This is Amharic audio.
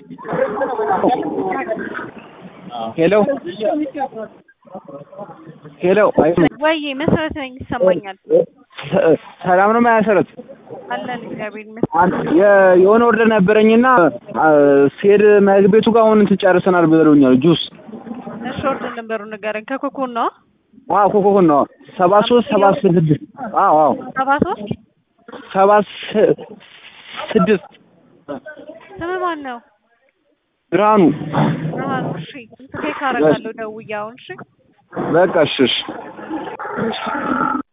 ሄሎ ሄሎ ወይ መሰረት ነኝ ይሰማኛል። ሰላም ነው መሰረት? አለን እግዚአብሔር ይመስገን። የ- የሆነ ኦርደር ነበረኝና ሲሄድ ምግብ ቤቱ ጋር አሁን እንትን ጨርሰናል ብለውኛል። ጁስ እሺ ኦርደር ነበሩ ንገረኝ። ከኮኮን ነው አዎ ኮኮኮን ነው ሰባ ሶስት ሰባ ስድስት አዎ አዎ ሰባ ሶስት ሰባ ስ- ስድስት ስም ማን ነው? ብርሃኑ ብርሃኑ። እሺ ቼክ አደርጋለሁ ደውዬ አሁን። እሺ በቃ እሺ እሺ